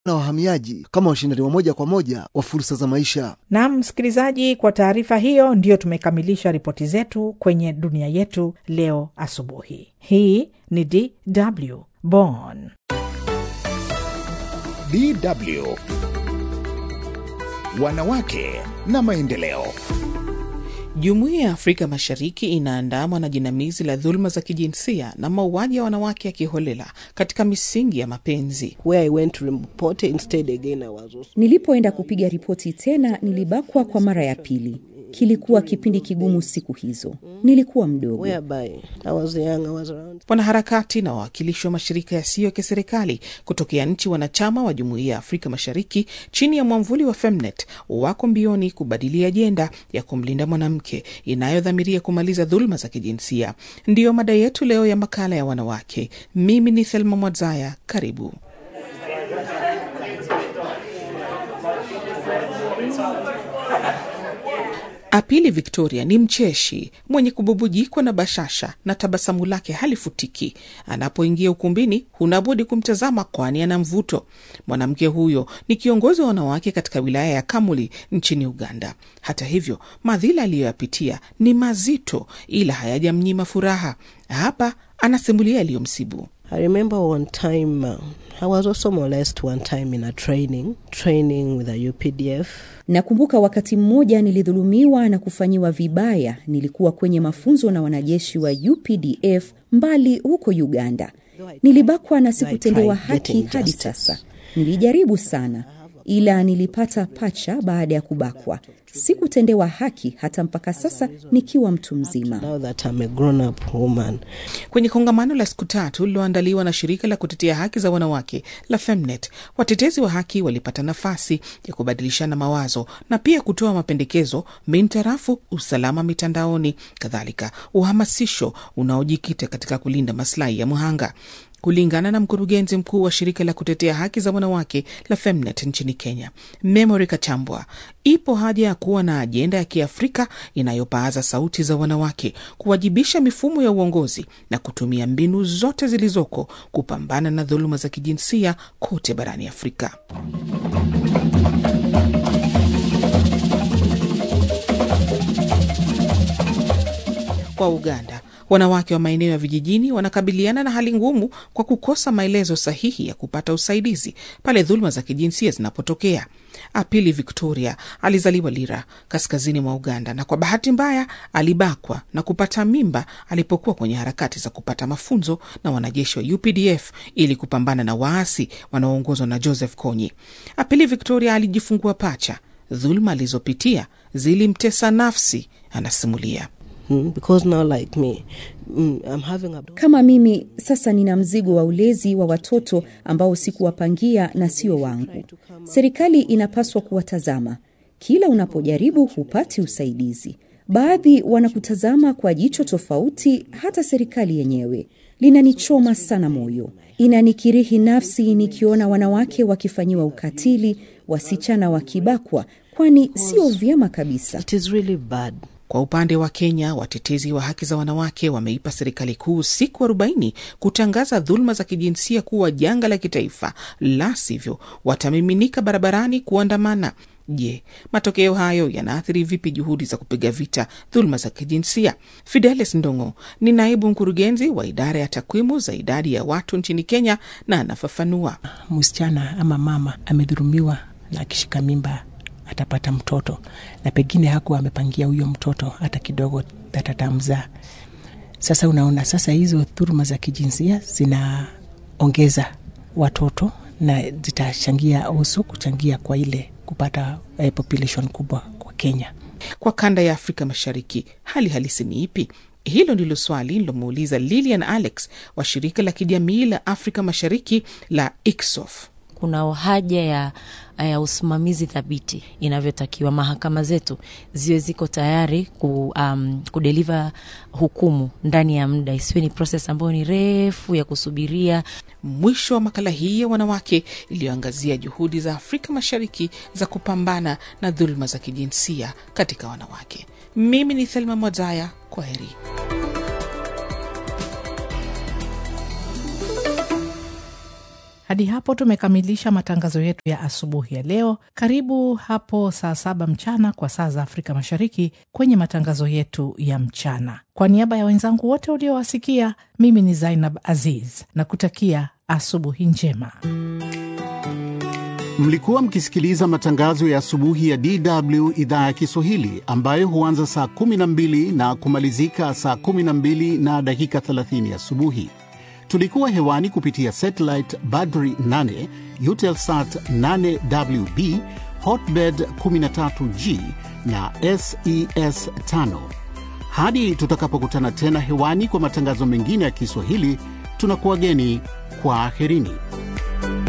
na wahamiaji kama washindani wa moja kwa moja wa fursa za maisha. Naam, msikilizaji, kwa taarifa hiyo ndiyo tumekamilisha ripoti zetu kwenye dunia yetu leo asubuhi. Hii ni DW Bonn. DW Wanawake na Maendeleo. Jumuiya ya Afrika Mashariki inaandamwa na jinamizi la dhuluma za kijinsia na mauaji ya wanawake ya kiholela katika misingi ya mapenzi. Nilipoenda kupiga ripoti tena, nilibakwa kwa mara ya pili. Kilikuwa kipindi kigumu siku hizo, nilikuwa mdogo. Wanaharakati na wawakilishi wa mashirika yasiyo ya kiserikali kutokea nchi wanachama wa Jumuiya ya Afrika Mashariki chini ya mwamvuli wa Femnet wako mbioni kubadili ajenda ya kumlinda mwanamke inayodhamiria kumaliza dhuluma za kijinsia. Ndiyo mada yetu leo ya makala ya wanawake. Mimi ni Thelma Mwadzaya, karibu. Apili Victoria ni mcheshi mwenye kububujikwa na bashasha na tabasamu lake halifutiki. Anapoingia ukumbini, hunabudi kumtazama, kwani ana mvuto. Mwanamke huyo ni kiongozi wa wanawake katika wilaya ya Kamuli nchini Uganda. Hata hivyo, madhila aliyoyapitia ni mazito, ila hayajamnyima furaha. Hapa anasimulia yaliyomsibu. I remember one time uh, I was also molested one time in a training training with a UPDF. Nakumbuka wakati mmoja nilidhulumiwa na kufanyiwa vibaya. Nilikuwa kwenye mafunzo na wanajeshi wa UPDF mbali huko Uganda. Nilibakwa na sikutendewa haki hadi sasa. Nilijaribu sana, ila nilipata pacha baada ya kubakwa. Sikutendewa haki hata mpaka sasa nikiwa mtu mzima. Now that I'm a grown up woman. Kwenye kongamano la siku tatu lililoandaliwa na shirika la kutetea haki za wanawake la Femnet, watetezi wa haki walipata nafasi ya kubadilishana mawazo na pia kutoa mapendekezo mintarafu usalama mitandaoni, kadhalika uhamasisho unaojikita katika kulinda maslahi ya mhanga. Kulingana na mkurugenzi mkuu wa shirika la kutetea haki za wanawake la Femnet nchini Kenya, Memory Kachambwa, ipo haja ya kuwa na ajenda ya Kiafrika inayopaaza sauti za wanawake, kuwajibisha mifumo ya uongozi na kutumia mbinu zote zilizoko kupambana na dhuluma za kijinsia kote barani Afrika. Kwa Uganda, wanawake wa maeneo ya vijijini wanakabiliana na hali ngumu kwa kukosa maelezo sahihi ya kupata usaidizi pale dhuluma za kijinsia zinapotokea. Apili Victoria alizaliwa Lira, kaskazini mwa Uganda, na kwa bahati mbaya alibakwa na kupata mimba alipokuwa kwenye harakati za kupata mafunzo na wanajeshi wa UPDF ili kupambana na waasi wanaoongozwa na Joseph Kony. Apili Victoria alijifungua pacha. Dhuluma alizopitia zilimtesa nafsi, anasimulia. Mm, because now like me, mm, I'm having a... Kama mimi sasa nina mzigo wa ulezi wa watoto ambao sikuwapangia na sio wangu. Serikali inapaswa kuwatazama. Kila unapojaribu hupati usaidizi. Baadhi wanakutazama kwa jicho tofauti, hata serikali yenyewe. Linanichoma sana moyo, inanikirihi nafsi nikiona wanawake wakifanyiwa ukatili, wasichana wakibakwa, kwani sio vyema kabisa. It is really bad. Kwa upande wa Kenya, watetezi wa haki za wanawake wameipa serikali kuu siku arobaini kutangaza dhuluma za kijinsia kuwa janga la kitaifa, la sivyo watamiminika barabarani kuandamana. Je, matokeo hayo yanaathiri vipi juhudi za kupiga vita dhuluma za kijinsia? Fidelis Ndongo ni naibu mkurugenzi wa idara ya takwimu za idadi ya watu nchini Kenya na anafafanua. Msichana ama mama amedhulumiwa na akishika mimba atapata mtoto na pengine hakuwa amepangia huyo mtoto hata kidogo atatamzaa. Sasa unaona, sasa hizo dhuluma za kijinsia zinaongeza watoto na zitachangia usu kuchangia kwa ile kupata eh, population kubwa kwa Kenya. Kwa kanda ya Afrika Mashariki, hali halisi ni ipi? Hilo ndilo swali nilomuuliza Lilian Alex wa shirika la kijamii la Afrika Mashariki la ICSOF. Kuna haja ya, ya usimamizi thabiti inavyotakiwa. Mahakama zetu ziwe ziko tayari ku, um, kudeliva hukumu ndani ya muda, isiwe ni proses ambayo ni refu ya kusubiria. Mwisho wa makala hii ya wanawake iliyoangazia juhudi za Afrika Mashariki za kupambana na dhuluma za kijinsia katika wanawake. Mimi ni Thelma Mwazaya, kwa heri. Hadi hapo tumekamilisha matangazo yetu ya asubuhi ya leo. Karibu hapo saa saba mchana kwa saa za Afrika Mashariki kwenye matangazo yetu ya mchana. Kwa niaba ya wenzangu wote uliowasikia, mimi ni Zainab Aziz na kutakia asubuhi njema. Mlikuwa mkisikiliza matangazo ya asubuhi ya DW idhaa ya Kiswahili ambayo huanza saa 12 na kumalizika saa 12 na dakika 30 asubuhi. Tulikuwa hewani kupitia satellite Badri 8, Eutelsat 8WB, Hotbird 13G na SES 5. Hadi tutakapokutana tena hewani kwa matangazo mengine ya Kiswahili, tunakuwageni kwa aherini.